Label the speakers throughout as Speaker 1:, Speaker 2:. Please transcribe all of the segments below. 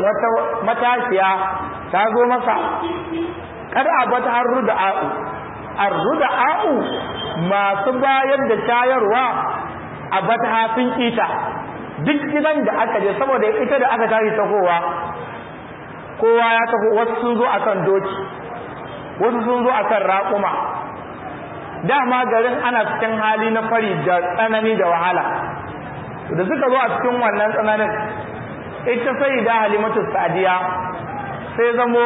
Speaker 1: wata matashiya ta zo masa kada a bata har ruda'a'u ar ruda'a'u masu bayar da shayarwa a bata hafin kita duk gidan da aka je saboda ita da aka tashi tahowa kowa ya taho wasu sun zo akan doki wasu sun zo akan raƙuma dama garin ana cikin hali na fari da tsanani da wahala da suka zo a cikin wannan tsananin ita sai da halimatu sadiya sai zamo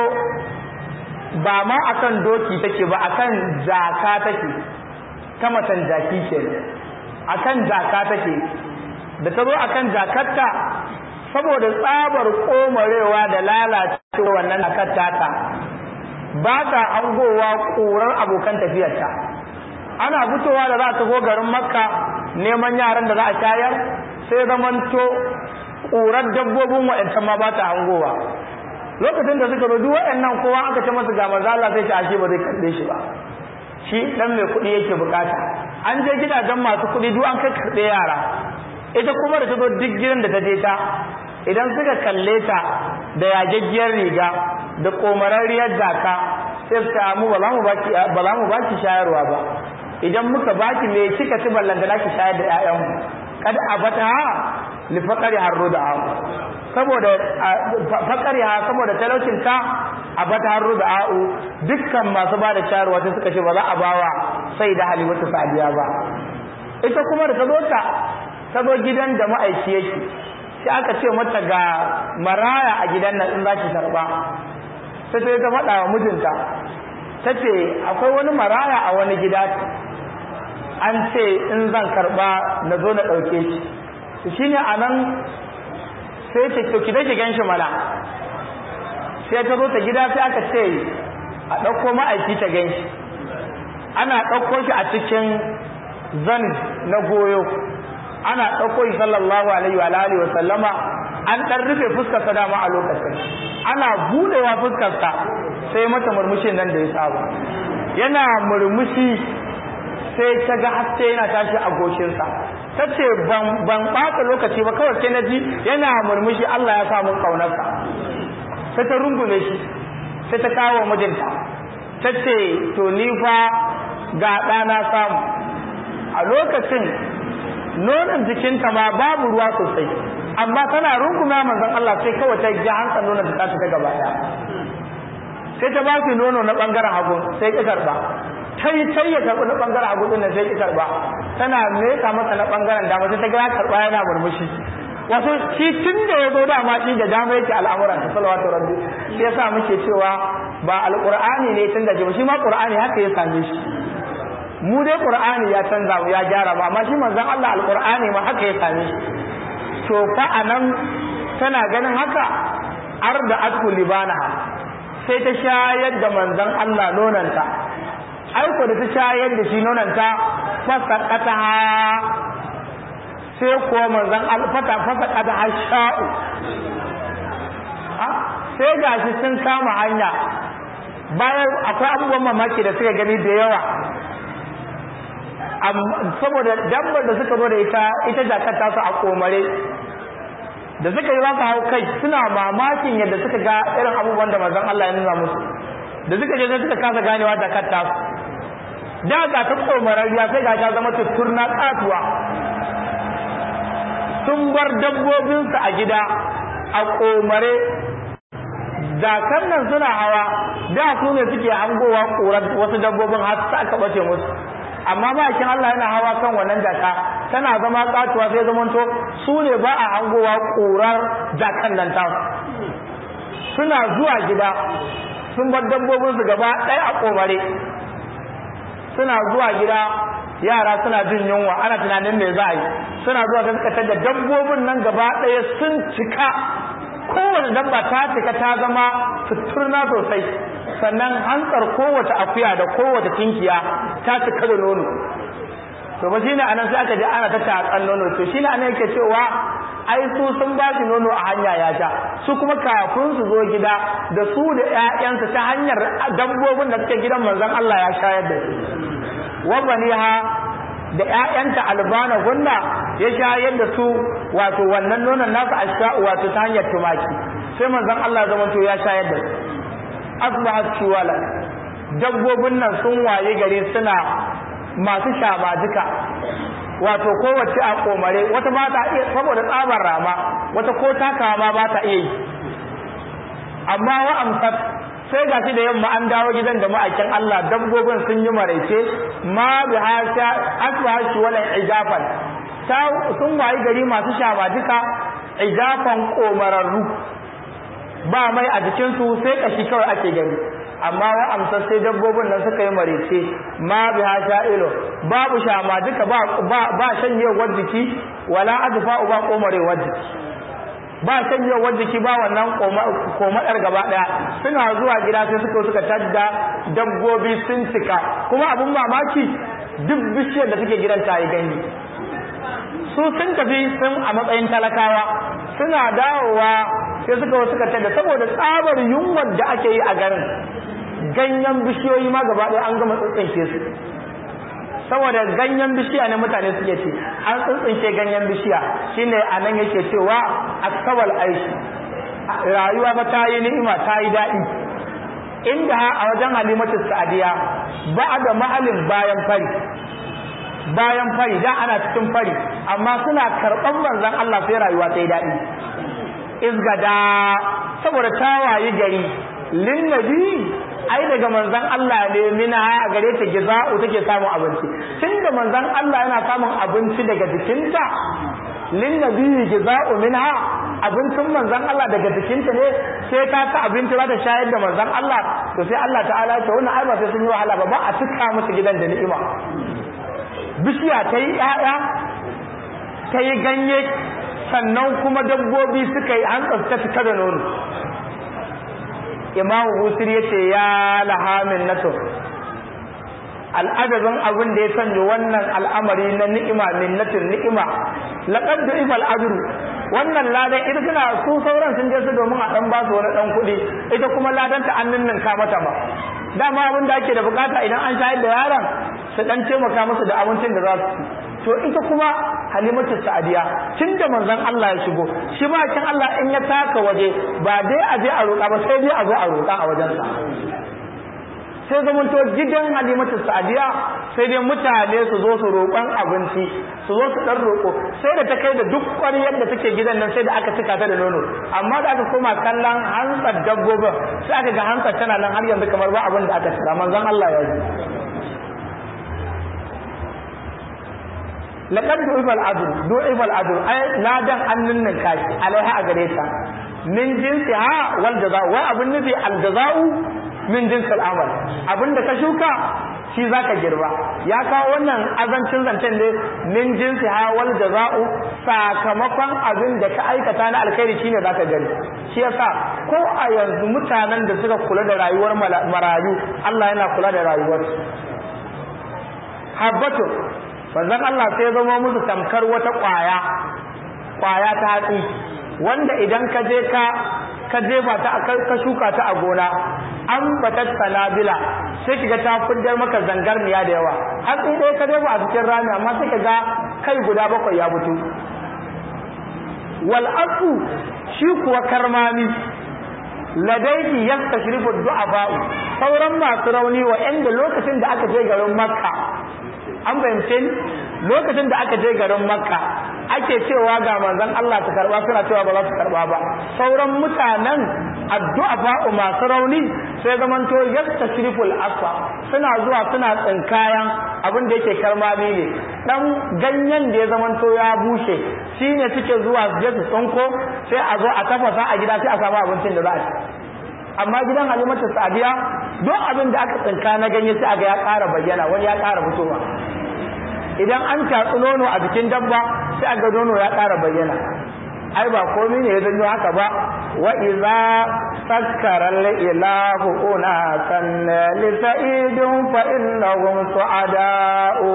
Speaker 1: ba ma akan doki take ba akan jaka take ta matan jaki ke akan jaka take da ta zo akan jakarta saboda tsabar komarewa da lalacewa wannan jakarta ta ba ta angowa ƙurar abokan tafiyarta ana fitowa da za ta go garin makka neman yaran da za a shayar sai zamanto ƙurar dabbobin wa'ancan ma ba ta hangowa lokacin da suka rudu wa'annan kowa aka ce masa ga manzo Allah sai ta ashe ba zai karbe shi ba shi dan mai kuɗi yake bukata an je gidajen masu kuɗi duk an kai karɓe yara ita kuma da ta zo duk gidan da ta je ta idan suka kalle ta da yajaggiyar riga da komararriyar jaka sai su ta mu ba za mu baki ba za mu baki shayarwa ba idan muka baki me kika ci ballanta naki shayar da ƴaƴanmu kada a bata li faqari harru da saboda faqari ha saboda talaucin ta a bata harru da a'u dukkan masu ba da shayarwa sai suka ce ba za a bawa sai da halimatu sadiya ba ita kuma da ta zo ta ta zo gidan da ma'aiki yake sai aka ce mata ga maraya a gidan nan in za ki karba sai sai ta faɗa wa mijinta ta ce akwai wani maraya a wani gida an ce in zan karba na zo na ɗauke shi shi ne a nan sai ce to ki dake gan shi mana sai ta zo ta gida sai aka ce a ɗauko ma'aiki ta gan shi ana ɗauko shi a cikin zan na goyo ana ɗauko shi sallallahu alaihi wa alihi wa sallama an ɗan rufe fuskarsa dama a lokacin ana buɗewa fuskarsa sai mata murmushin nan da ya saba yana murmushi sai ta ga haske yana tashi a goshinsa ta ce ban ɓata lokaci ba kawai sai na ji yana murmushi Allah ya samu ƙaunarsa sai ta rungume shi sai ta kawo mijinta ta ce to ni fa ga ɗana samu a lokacin nonon jikinta ma babu ruwa sosai amma tana rungume manzon Allah sai kawai ta ji hantsan nonon ta ta gaba ɗaya sai ta ba shi nono na ɓangaren hagu sai ki karɓa tai tai ya karɓi na ɓangaren hagu ɗin sai ki karɓa tana meka masa na ɓangaren dama sai ta ga karɓa yana murmushi wato shi tun da ya zo dama shi da dama yake al'amuran ta salawatu rabbi shi yasa muke cewa ba alqur'ani ne tun da shi ma qur'ani haka ya same shi mu dai qur'ani ya canza mu ya gyara ba amma shi manzon Allah alqur'ani ma haka ya same shi to fa anan tana ganin haka arda atku libanaha sai ta shayar da manzon Allah nonanta aiko da ta shayar da shi nonanta fasaqataha sai kuwa manzan alfata fasa kada hasha'u sai gashi sun kama hanya bayan akwai abubuwan mamaki da suka gani da yawa saboda dabbar da suka zo da ita ita jakar tasu a komare da suka yi za su hau kai suna mamakin yadda suka ga irin abubuwan da manzan Allah ya nuna musu da suka je suka kasa ganewa jakar tasu da ga ta komarariya sai ga ta zama tutturna katuwa sun bar dabbobinsu a gida a komare dakan nan suna hawa da su ne suke hangowa ƙurar wasu dabbobin har su aka bace musu amma bakin Allah yana hawa kan wannan jaka tana zama katuwa sai zamanto su ne ba a hangowa ƙurar jakan nan ta suna zuwa gida sun bar dabbobinsu gaba ɗaya a komare suna zuwa gida yara suna jin yunwa ana tunanin me za a yi suna zuwa gaskatar da dabbobin nan gaba ɗaya sun cika kowace dabba ta cika ta zama suturna sosai sannan hantsar kowace akuya da kowace tinkiya ta cika da nono to ba shine anan sai aka je ana ta tatsan nono to shine anan yake cewa ai su sun ba shi nono a hanya ya sha su kuma kafin su zo gida da su da ƴaƴansu ta hanyar dabbobin da suke gidan manzon Allah ya shayar da su wa baniha da ƴaƴanta albana gunna ya shayar da su wato wannan nonon nasu asha'u wato ta hanyar tumaki sai manzon Allah zaman to ya shayar da asbahat shiwala dabbobin nan sun waye gari suna masu shamajika wato kowace a komare wata ba ta iya saboda tsabar rama wata ko takawa ma ba ta iya yi amma wa amsat sai ga shi da yamma an dawo gidan da ma'aikin Allah dabbobin sun yi maraice ma bi hasa asbaha shi wala ijafan ta sun wayi gari masu shamajika ijafan komararru ba mai a jikin su sai kashi kawai ake gani amma wa amsa sai dabbobin nan suka yi maraice ma bi hasa ilo babu shamajika ba ba, ba shanyewar jiki wala adfa ba komarewar jiki ba shanyewar jiki ba wannan komadar gaba daya suna zuwa gida sai suka suka tadda dabbobi sun cika kuma abun mamaki duk bishiyar da take gidan ta yi ganye su sun tafi sun a matsayin talakawa suna dawowa sai suka suka tadda saboda tsabar yunwar da ake yi a garin ganyen bishiyoyi ma gaba daya an gama tsintsinke su saboda ganyen bishiya ne mutane suke ci an tsintsinke ganyen bishiya shine anan yake cewa asabal aishi rayuwa ba ta yi ni'ima ta yi daɗi inda a wajen halimatu sa'adiya ba da mahalin bayan fari bayan fari dan ana cikin fari amma suna karɓan manzon Allah sai rayuwa ta yi daɗi izgada saboda ta wayi gari linnabi ai daga manzon Allah ne mina a gare ta giza'u take samun abinci tunda manzon Allah yana samun abinci daga jikinta linnabi giza'u minha abincin manzon Allah daga jikinta ne sai ta ta abinci za ta shayar da manzon Allah to sai Allah ta'ala ya ce wannan ai ba sai sun yi wahala ba ba a cika musu gidan da ni'ima bishiya ta yi ƴaƴa ta yi ganye sannan kuma dabbobi suka yi hantsar ta cika da nono imamu busir ya ce ya lahamin nato al'adabin abin da ya sanya wannan al'amari na ni'ima minnatin ni'ima laqad du'ifa al'ajru wannan ladan ita tana su sauran sun je su domin a dan ba su wani dan kuɗi ita kuma ladan ta an ninninka mata ba dama abin da ake da bukata idan an shayar da yaron su dan taimaka musu da abincin da za su ci to ita kuma halimatu sa'adiya tunda manzon Allah ya shigo shi ma kin Allah in ya taka waje ba dai a je a roƙa ba sai dai a zo a roƙa a wajensa sai zamanto gidan halimatu sa'adiya sai dai mutane su zo su roƙon abinci su zo su dan roƙo sai da ta kai da duk ƙwaryar da take gidan nan sai da aka cika ta da nono amma da aka koma kallon hantsar dabbobin sai aka ga hantsar tana nan har yanzu kamar ba abin da aka tsira manzon Allah ya ji laqad du'ifal adl du'ifal adl ay ladan annin nan kashi alaiha a gare ta min jinsi ha wal jazaa wa abun nufi al jazaa'u min jinsil amal abinda ka shuka shi zaka girba ya kawo wannan azancin zancen ne min jinsi ha wal jaza'u sakamakon abin da ka aikata na alkhairi shine zaka gani shi yasa ko a yanzu mutanen da suka kula da rayuwar marayu Allah yana kula da rayuwar habbatu manzon Allah sai ya zama musu tamkar wata kwaya kwaya ta hatsi wanda idan ka je ka ka jefa ta ka shuka ta a gona an batat sanabila sai kiga ta fiddar maka zangarniya da yawa hatsi dai ka jefa a cikin rami amma sai ka ga kai guda bakwai ya fito wal asu shi kuwa karmami ladaiki yastashrifu du'afa'u sauran masu rauni wa inda lokacin da aka je garin makka an fahimce ni lokacin da aka je garin makka ake cewa ga manzon Allah ta karba suna cewa ba za su karba ba sauran mutanen addu'a fa'u masu rauni sai zamanto yastashriful asfa suna zuwa suna tsinkayan abin da yake karmami ne dan ganyen da ya zamanto ya bushe shine suke zuwa su je su tsinko sai a zo a tafasa a gida sai a samu abincin da za a ci amma gidan halimatu sadiya duk abin da aka tsinka na ganye sai aga ya ƙara bayyana wani ya ƙara fitowa idan an tatsi nono a jikin dabba sai aga nono ya ƙara bayyana ai ba komai ne ya zanyo haka ba wa iza sakkara ilahu una san li sa'idun fa innahum su'ada'u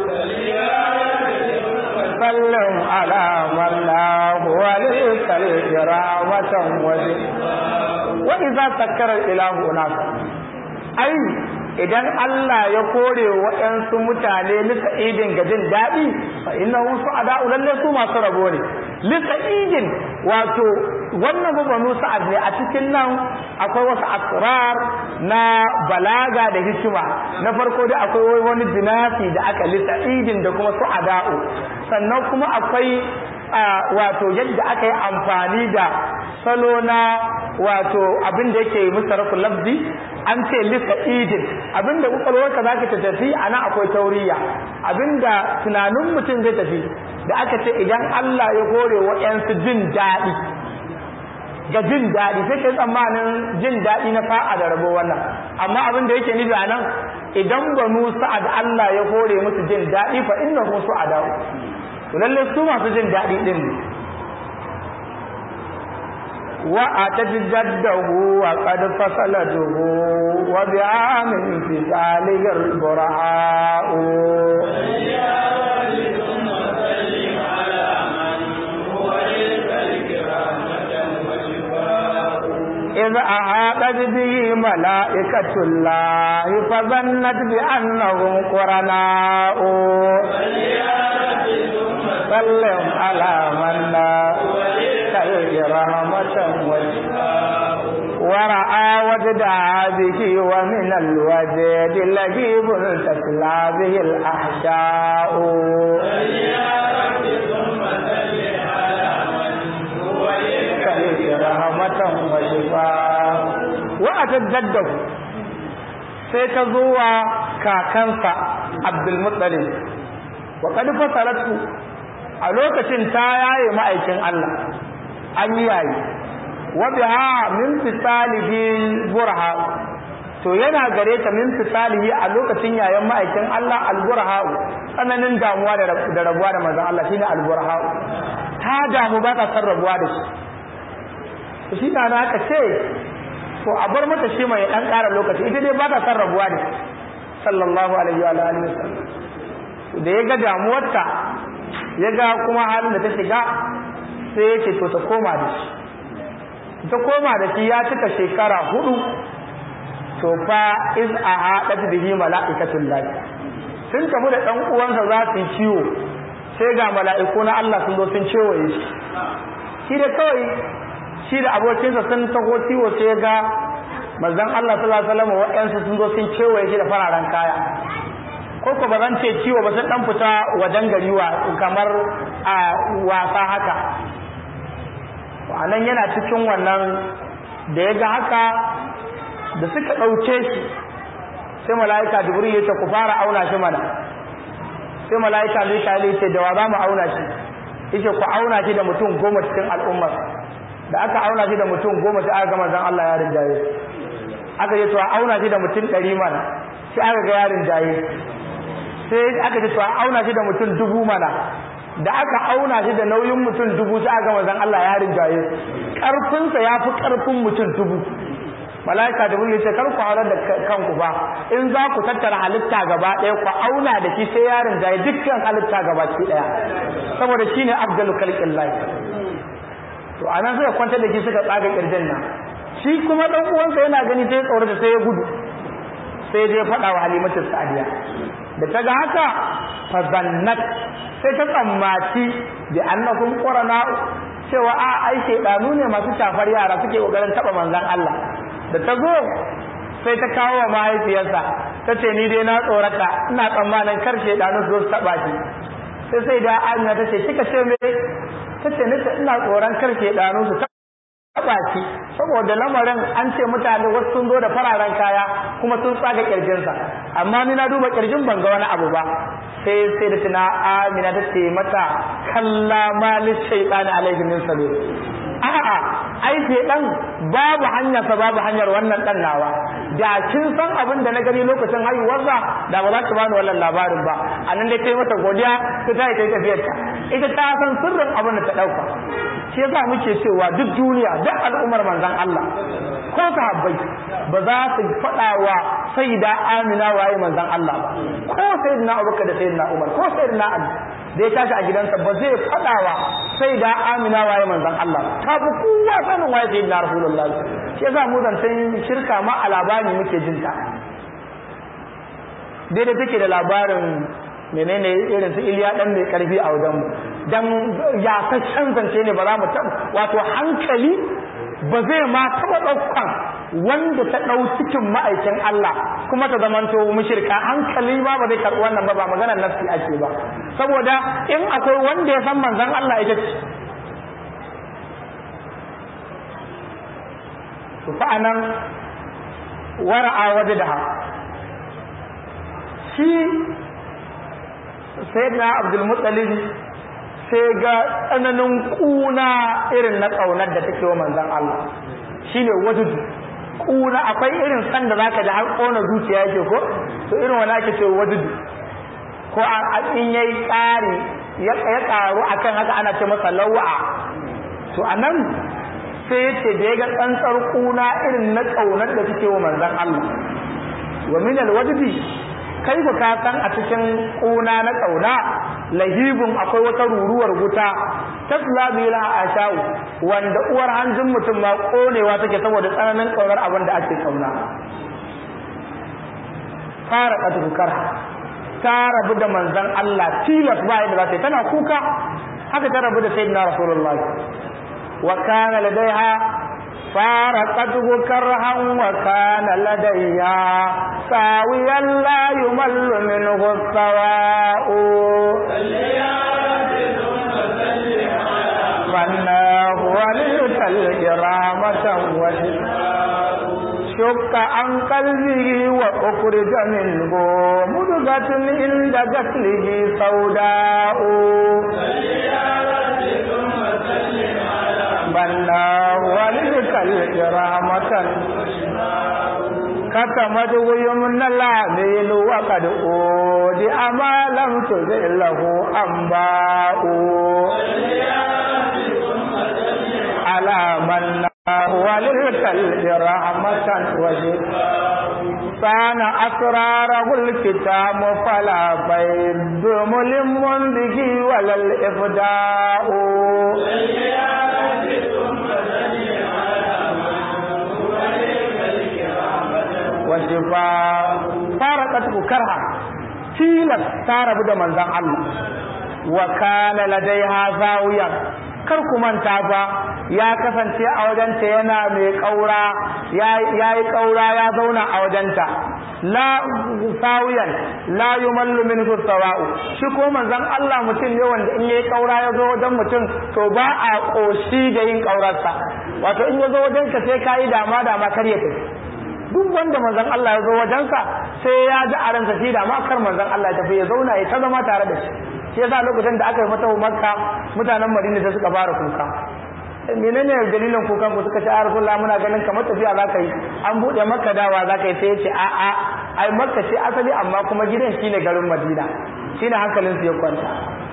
Speaker 1: sallam ala man lahu wa lil karamatan wajh wa iza sakkara ilahu nas ai idan Allah ya kore waɗansu mutane lisa idin ga jin daɗi fa innahu su'ada lalle su masu rabo ne lisa'idin wato wannan banu sa'ad ne a cikin nan akwai wasu asrar na balaga da hikima na farko dai akwai wani jinasi da aka lisa'idin da kuma su'ada'u sannan kuma akwai wato yadda aka yi amfani da salo na wato abin da yake musarafu lafzi an ce lisa idin abinda kwakwalwarka za ka ta tafi a nan akwai tauriya abinda tunanin mutum zai tafi da aka ce idan Allah ya hore wa ‘yansu jin daɗi ga jin daɗi sai kai tsammanin jin daɗi na fa'a da rabo wannan amma abin da yake nufi a nan idan banu sa'ad Allah ya hore musu jin daɗi fa inna hum su'ada to lalle su masu jin daɗi din ne wa atajaddahu wa qad fasalatuhu wa bi'amin fi salihir bura'u إذ أحاطت به ملائكة الله فظنت بأنهم قرناء سلم على من كالج رحمة ورأى وجد به ومن الوجد لجيب تتلى به الأحشاء rahmatan wa shifa wa ataddadahu sai ta zo wa kakansa Abdul Muttalib wa qad fasalatu a lokacin ta yaye ma'aikin Allah an yayi wa biha min fisalihi burha to yana gare ta min fisalihi a lokacin yayan ma'aikin Allah al-burha tsananin damuwa da rabuwa da manzon Allah shine al-burha ta damu ba ta san rabuwa da shi shi na aka ce to a bar mata shi mai dan ƙara lokaci ita dai ba ta san rabuwa ne sallallahu alaihi wa alihi wasallam da ya ga damuwarta ya ga kuma halin da ta shiga sai ya ce to ta koma da shi ta koma da shi ya cika shekara hudu to fa iz a haɗat bihi mala'ikatul lahi sun tafi da ɗan uwansa za su yi ciwo sai ga mala'iku na Allah sun zo sun cewaye shi shi da kawai shi da abokinsa sun taho ciwo sai ga manzon Allah sallallahu alaihi wasallam waɗansu sun zo sun cewaye shi da fararen kaya ko ko ba zan ce ciwo ba sun dan fita wajen gari wa kamar a wasa haka anan yana cikin wannan da ya ga haka da suka ɗauke shi sai mala'ika jibril ya ce ku fara auna shi mana sai mala'ika mika'il ya ce da wa za mu auna shi yace ku auna shi da mutum goma cikin al'ummar da aka auna shi da mutum goma sai aka ga manzon Allah ya rinjaye aka ce to a auna shi da mutum ɗari mana sai aka ga ya rinjaye sai aka ce to a auna shi da mutum dubu mana da aka auna shi da nauyin mutum dubu sai aka ga manzon Allah ya rinjaye karfinsa ya fi karfin mutum dubu malaika da ya ce kar ku haurar da kanku ba in za ku tattara halitta gaba ɗaya ku auna da shi sai ya rinjaye dukkan halitta gaba ki ɗaya saboda shine afdalu khalqillahi to anan suka kwantar da shi suka tsaga kirjin nan shi kuma dan uwansa yana gani sai tsorata sai ya gudu sai je faɗa wa halimatu sadiya da ta ga haka fa zannat sai ta tsammaci bi annakum qurana cewa a ai shedanu ne masu shafar yara suke kokarin taba manzon Allah da ta zo sai ta kawo wa mahaifiyarsa ta ce ni dai na tsorata ina tsammanin kar shedanu su zo su taba shi sai sai da Amina ta ce kika ce me tace nace ina tsoron kar shedanu su taba shi saboda lamarin an ce mutane wasu sun zo da fararen kaya kuma sun tsaga kirjinsa amma ni na duba kirjin ban ga wani abu ba sai sai da tuna Amina ta ce mata kalla malis shaytani alaihi min sabil a'a ai dan babu hanyar sa babu hanyar wannan dan nawa da kin san abin da na gani lokacin haihuwarsa da ba za ki bani wannan labarin ba anan dai kai mata godiya ta tayi kai tafiyar ta ita ta san sirrin abin da ta dauka shi yasa muke cewa duk duniya duk al'ummar manzon Allah ko sahabbai ba za su faɗa wa sayyida Amina waye manzon Allah ba ko sayyidina Abubakar da sayyidina Umar ko sayyidina Ali da ya tashi a gidansa ba zai faɗa wa sayyida Amina waye manzon Allah ta fi kowa sanin waye sayyidina Rasulullah shi yasa mu zancen shirka ma a labari muke jin ta daidai take da labarin menene irin su iliya dan mai karfi a wajen mu dan ya ta zance ne ba za mu taɓa wato hankali ba zai ma taɓa ɗaukan wanda ta ɗau cikin ma'aikin Allah kuma ta zamanto mushrika hankali ma ba zai karɓi wannan ba ba maganar nafsi ake ba saboda in akwai wanda ya san manzon Allah ita ce to fa anan wara'a wajdaha shi sayyidina Abdul Muttalib sai ga tsananin kuna irin na ƙaunar da take wa manzon Allah shine wajudu kuna akwai irin san da zaka da har kona zuciya yake ko to irin wani ake ce wajudu ko a in yayi ƙari ya ya ƙaru akan haka ana ce masa lawa to anan sai yace da ya ga tsantsar kuna irin na ƙaunar da take wa manzon Allah wa min alwajdi kai ku ka san a cikin kuna na ƙauna lahibun akwai wata ruruwar wuta tasla bila ashau wanda uwar hanjin mutum ma konewa take saboda tsananin kaunar abin da ake kauna fara katu karha ta rabu da manzon Allah tilas ba yadda za ta yi tana kuka haka ta rabu da sayyidina rasulullah wa kana ladaiha فارقته كرها وكان لديها ساويا لا يمل منه السواء فالناه وليت الكرامة شك عن قلبه وأخرج منه مدغة عند قتله سوداء بناه وليت الكرامة كتمت يمنى العميل وقد أودي أما لم تزل له أنباء على من وللكلب رحمة كان أسراره الكتاب فلا بيد ملم به ولا الإفداء وشفاء فارقته كرها tilas ta rabu da manzon Allah wa kana ladaiha zawiyan kar ku manta ba ya kasance a wajenta yana mai kaura ya yi kaura ya zauna a wajenta la sawiyan la yumallu minhu sawa'u shi ko manzon Allah mutum ne wanda in yayi kaura ya zo wajen mutum to ba a koshi da yin kaurarsa wato in ya zo wajen ka sai kai dama dama kar ya tafi duk wanda manzon Allah ya zo wajensa sai ya ji a ransa shi da makar manzon Allah ya tafi ya zauna ya ta zama tare da shi shi yasa lokacin da aka yi mata makka mutanen madina da suka fara kuka menene dalilin kukan ku suka ce a rasulullah muna ganin kamar tafiya za ka yi an buɗe makka dawa za ka yi sai ya ce a a ai makka ce asali amma kuma gidan shine garin madina shine hankalin su ya kwanta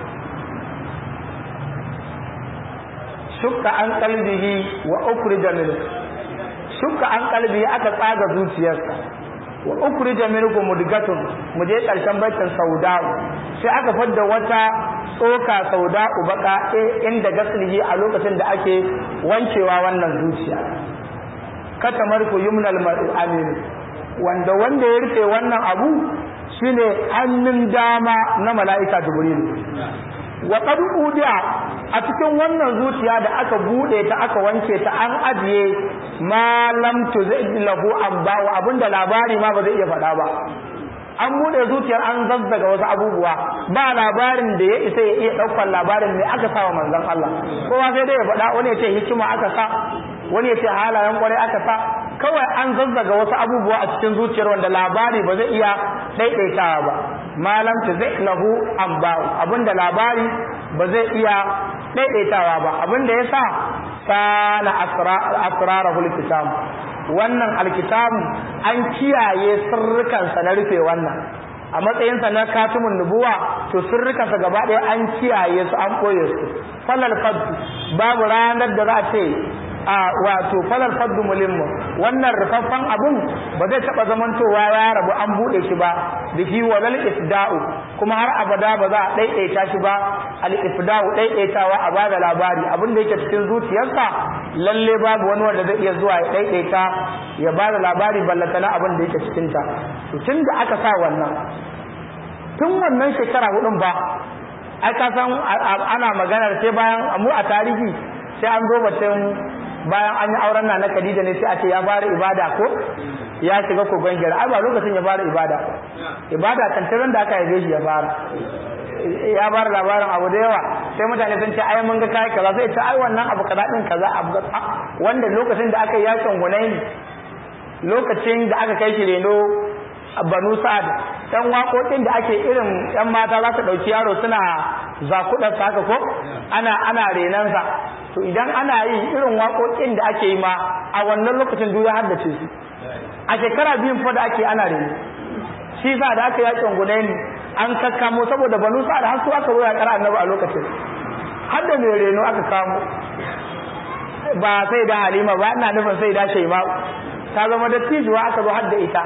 Speaker 1: shukka an qalbihi wa ukhrija minhu shukka an kalbi aka tsaga zuciyarsa wa ukhrija minkum mudgatun mu je karshen baitin sauda'u sai aka fadda wata tsoka sauda'u baka inda gaslihi a lokacin da ake wankewa wannan zuciya katamar ku yumnal mar'u amin wanda wanda ya rufe wannan abu shine hannun dama na mala'ika jibril wa qad udiya a cikin wannan zuciya da aka bude ta aka wanke ta an ajiye ma lam tuzid lahu amba wa abinda labari ma ba zai iya faɗa ba an bude zuciyar an zazzaga wasu abubuwa ba labarin da ya isa ya iya ɗaukar labarin ne aka sa wa manzon Allah kowa sai dai ya faɗa wani ya ce hikima aka sa wani ya ce halayen kwarai aka sa kawai an zazzaga wasu abubuwa a cikin zuciyar wanda labari ba zai iya ɗaiɗaitawa ba malam ta zai lahu amba'u abinda labari ba zai iya ɗaiɗaitawa ba abinda ya sa sana asrarahul kitab wannan alkitabu an kiyaye sirrikansa na rufe wannan a matsayinsa na katimin nubuwa to sirrikansa gaba ɗaya an kiyaye su an ɓoye su falal faddu babu ranar da za a ce a wato falal faddu mulimmu wannan rufaffen abun ba zai taɓa zamantowa ya rabu an buɗe shi ba da shi walal ifda'u kuma har abada ba za a ɗaiɗaita shi ba al ifda'u ɗaiɗaitawa a bada labari abin da yake cikin zuciyarsa lalle babu wani wanda zai iya zuwa ya ɗaiɗaita ya bada labari ballata na abin da yake cikin ta to tun da aka sa wannan tun wannan shekara hudun ba ai ka san ana maganar sai bayan mu a tarihi sai an zo batun bayan an yi auren na na Khadija ne sai a ce ya fara ibada ko ya shiga kogon gira ai ba lokacin ya fara ibada ibada kan tiran da aka yi shi ya fara ya fara labarin abu da yawa sai mutane sun ce ai mun ga kai kaza sai ce ai wannan abu kaza din kaza abu wanda lokacin da aka yi yakin Hunaini lokacin da aka kai shi reno banu sa'ad dan waƙoƙin da ake irin ɗan mata za su ɗauki yaro suna zakudar haka ko ana ana renansa to idan ana yi irin waƙoƙin da ake yi ma a wannan lokacin duk ya haddace su a shekara biyun fa da ake ana reno shi sa da aka yakin gudaini an kakkamo saboda banu sa'ad har su aka zo ya kara annabi a lokacin har da mai reno aka kamo ba sai da halima ba ina nufin sai da shaima'u ta zama dattijuwa aka zo har da ita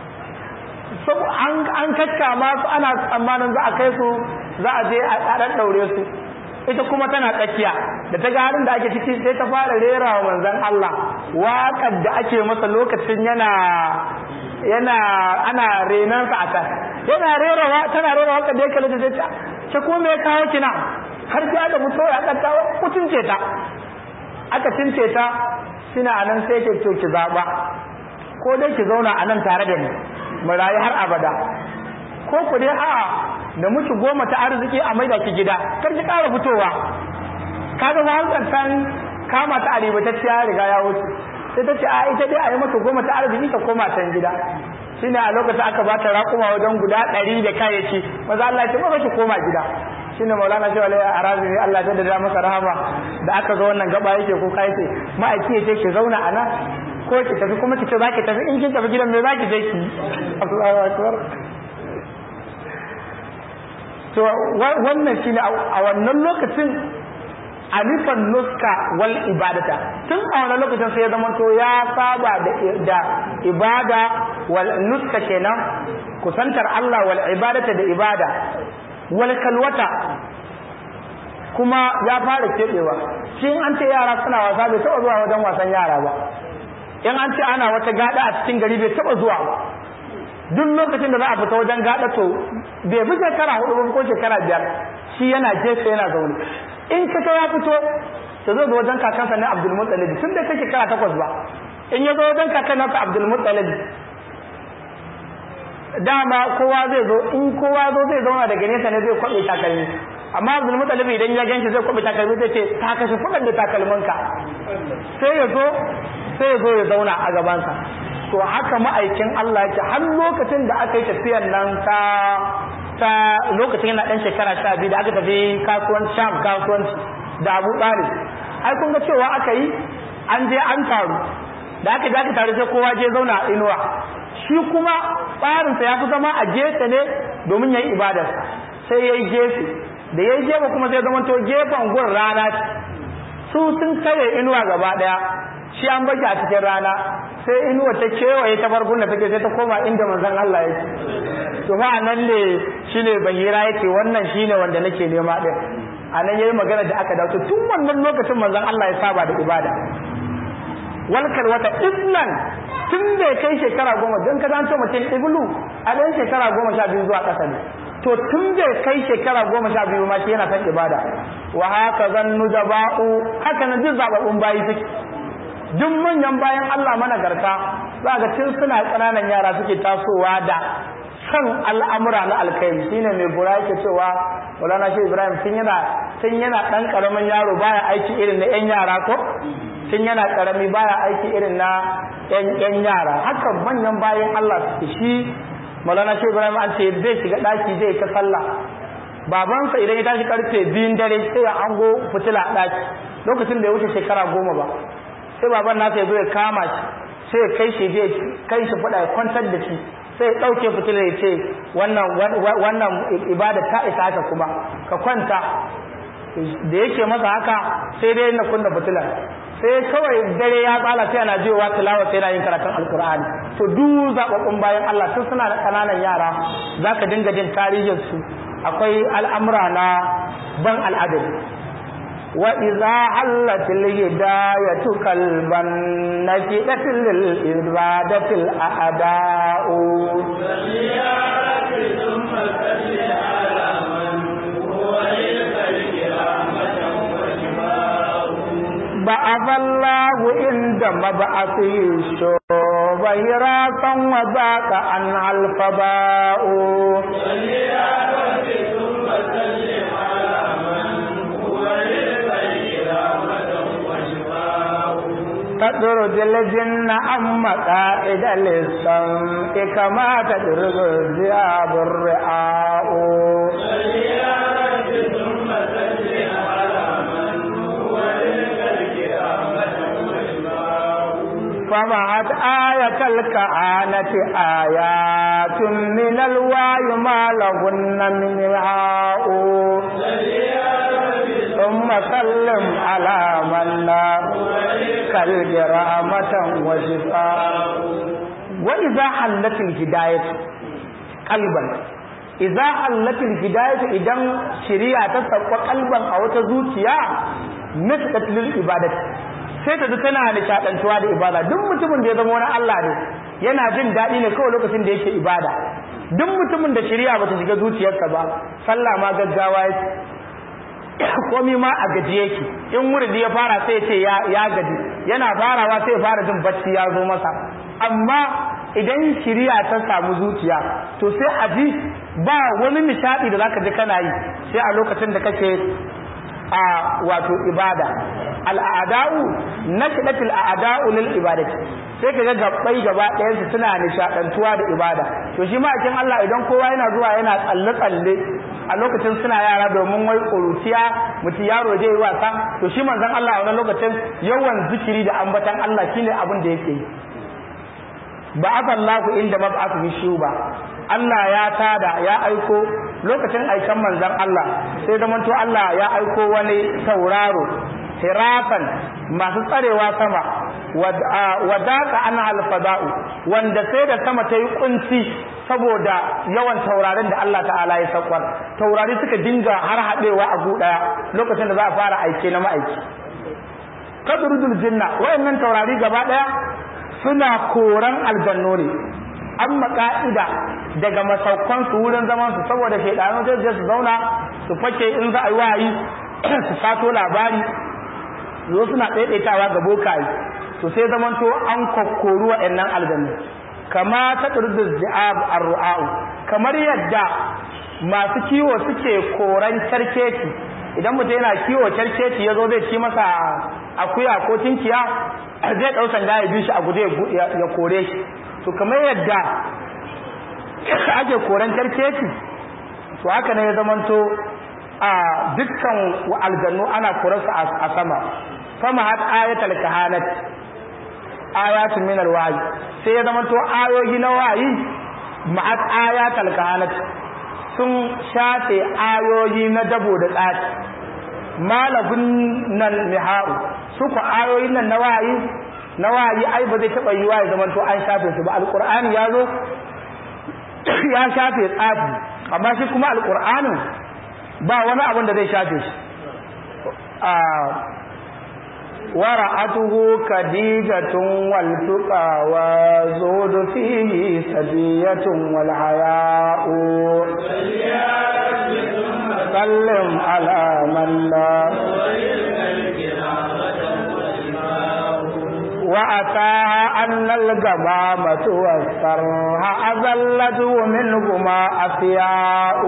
Speaker 1: an kakkama su ana tsammanin za a kai su za a je a ɗan ɗaure su ita kuma tana tsakiya da ta ga halin da ake ciki sai ta fara rera wa manzon Allah waƙar da ake masa lokacin yana yana ana renan sa a can yana rerawa tana rera waƙar da ya kalli da ta ce ko me ya kawo kina har ta da mutuwa ya ɗanta mutunce ta aka cince ta suna anan sai ke to ki zaɓa ko dai ki zauna a nan tare da ni mu rayu har abada ko ku dai a'a da muki goma ta arziki a maida ki gida kar ki ƙara fitowa kaga ba hankal san kama ta aribatacciya riga ya wuce sai ta ce a ita dai a yi mata goma ta arziki ta koma can gida shine a lokacin aka ba ta raƙuma wajen guda ɗari da kayayyaki maza Allah ya ce ba ki koma gida shine maulana shi walai a razumi Allah ya da masa rahama da aka zo wannan gaba yake ko kai ce ma'aiki ya ce ki zauna a nan ko ki tafi kuma ki ce za ki tafi in kin tafi gidan me za ki je ki Allahu akbar to wannan shine a wannan lokacin alifan nuska wal ibadata tun a wannan lokacin sai ya zama to ya saba da ibada wal nuska kenan kusantar Allah wal ibadata da ibada wal kalwata kuma ya fara keɓewa shi an ce yara suna wasa bai taɓa zuwa wajen wasan yara ba in an ce ana wata gada a cikin gari bai taɓa zuwa ba duk lokacin da za a fita wajen gada to bai fi shekara hudu ko shekara biyar shi yana jefe yana zaune in ka ya fito to zai zo wajen kakansa na Abdul Muttalib tun da kake shekara takwas ba in ya zo wajen kakan nasa Abdul Muttalib dama kowa zai zo in kowa zo zai zauna daga nesa ne zai kwabe takalmi amma Abdul Muttalib idan ya ganshi zai kwabe takalmi zai ce ta kashe fudan da takalminka sai ya zo sai ya zo ya zauna a gabansa to haka ma'aikin Allah yake har lokacin da aka yi tafiyar nan ta ta lokacin yana dan shekara sha biyu da aka tafi kasuwanci sham kasuwanci da abu ɗalib ai kun ga cewa aka yi an je an taru da aka je aka taru sai kowa je zauna a inuwa shi kuma tsarinsa ya fi zama a gefe ne domin ya yi ibadarsa sai ya yi gefe da ya yi gefe kuma sai zama to gefen gun rana su sun kare inuwa gaba ɗaya shi an baki a cikin rana sai inuwa ta kewaye ta farkon da take sai ta koma inda manzon Allah yake to fa nan ne shine bahira yake wannan shine wanda nake nema din anan yayi magana da aka dawo tun wannan lokacin manzon Allah ya saba da ibada walkar wata ibnan tun bai kai shekara goma don ka zanto mutum iblu a ɗan shekara goma sha biyu zuwa ƙasa ne to tun bai kai shekara goma sha biyu ma shi yana son ibada wa haka zan nujaba'u haka na duk zababbun bayi suke duk manyan bayan Allah managarta za ga tun suna ƙananan yara suke tasowa da san al'amura na alkhairi shine mai gura yake cewa Maulana Shehu Ibrahim tun yana tun yana dan karamin yaro baya aiki irin na yan yara ko tun yana karami baya aiki irin na yan yan yara haka manyan bayan Allah suke shi Maulana Shehu Ibrahim an ce zai shiga daki zai ta sallah babansa idan ya tashi karfe biyun dare sai ya ango fitila a daki lokacin da ya wuce shekara goma ba sai baban nasa ya zo ya kama shi sai ya kai shi zai kai shi fada ya kwantar da shi sai ya ɗauke fitilar ya ce wannan ibada ta isa haka kuma ka kwanta da yake masa haka sai dai na kunna fitilar sai kawai dare ya tsala sai ana jiwa tilawa sai yana yin karatun alkur'ani to duk zababbun bayan Allah tun suna da kananan yara zaka dinga jin tarihin su akwai al'amura na ban al'adabi وإذا حلت الهداية كلبا نكدت للإرادة الأعداء بعث الله عند مبعثه شبيراتا وذاك عنها الفباء تدرج الجن عن مقاعد للسمع كما تدرج الذئاب الرعاء فمعت آية الكهانة آيات من الواي ما لهن من رعاء ثم سلم على من لا كالجرامة وشفاء وإذا حلت الهداية قلبا إذا حلت الهداية إذا شريعة تسوى قلبا أو تزوتيا نسكت للإبادة sai ta ji tana nishaɗantuwa da ibada duk mutumin da ya zama wani Allah ne yana jin daɗi ne kawai lokacin da yake ibada duk mutumin da shari'a bata shiga zuciyarsa ba sallah ma gaggawa yake komi ma a gaji yake in wurdi ya fara sai ce ya ya gaji yana farawa sai ya fara jin bacci ya zo masa amma idan shari'a ta samu zuciya to sai a ji ba wani nishaɗi da zaka ji kana yi sai a lokacin da kake a wato ibada al'ada'u nakidatul a'da'u lil ibadati sai kaga gabbai gaba ɗayan su suna nishadantuwa da ibada to shi ma akin Allah idan kowa yana zuwa yana tsalle tsalle a lokacin suna yara domin wai kuruciya mutum yaro zai yi wasa to shi manzon Allah a wannan lokacin yawan zikiri da ambatan Allah shine abin da yake yi ba Allahu inda mab'athu bishuba Allah ya tada ya aiko lokacin aikan manzon Allah sai zamanto Allah ya aiko wani tauraro hirafan masu tsarewa sama wadaka ana alfada'u wanda sai da sama ta yi kunci saboda yawan taurarin da Allah ta'ala ya sakwar taurari suka dinga har haɗewa a ɗaya lokacin da za a fara aike na ma'aiki kadrudul jinna wayannan taurari gaba ɗaya suna koran aljanno ne amma ka'ida daga masaukan su wurin zaman su saboda shaidanu sai su zauna su fake in za a yi wayi su sato labari zo suna ɗaiɗaitawa ga bokaye to sai zamanto an kokkoru waɗannan aljannu kama ta ɗurdu zi'ab ar-ru'a'u kamar yadda masu kiwo suke koran kyarkeci idan mutum yana kiwo kyarkeci ya zo zai ci masa akuya ko tinkiya zai ɗau sanda ya bi shi a guje ya kore shi to kamar yadda ake koran kyarkeci to haka ne ya zamanto a dukkan aljannu ana koransu a sama fama hat ayatul kahanat ayatun min alwahyi sai ya zama to ayoyi na wayi ma'at ayatul kahanat sun shafe ayoyi na dabo da tsati malabun nan nihau su ku ayoyin nan na wayi na wayi ai ba zai taba yiwa ya zama to an shafe su ba alqur'ani ya zo ya shafe tsafi amma shi kuma alqur'anin ba wani abin da zai shafe shi ورأته كديجة والتقى وزود فيه سجية والحياء سلم على من لا وأتاها أن الجمامة والسرها أذلته منهما أفياء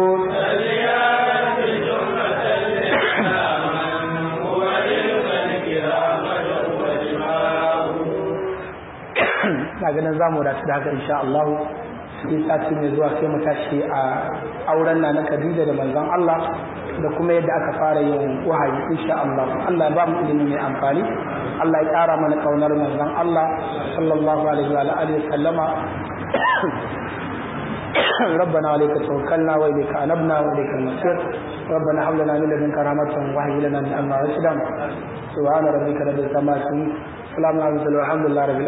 Speaker 1: na ganin zamu da da haka insha Allah sai sati mai zuwa sai mu tashi a auren na na Khadija da manzon Allah da kuma yadda aka fara yin wahayi insha Allah Allah ba mu ilimi mai amfani Allah ya ƙara mana kaunar manzon Allah sallallahu alaihi wa alihi sallama ربنا عليك توكلنا واليك انبنا واليك المصير ربنا هب لنا من لدنك رحمة وهب لنا من امرنا رشدا سبحان ربك رب العزة عما يصفون سلام على المرسلين والحمد لله رب العالمين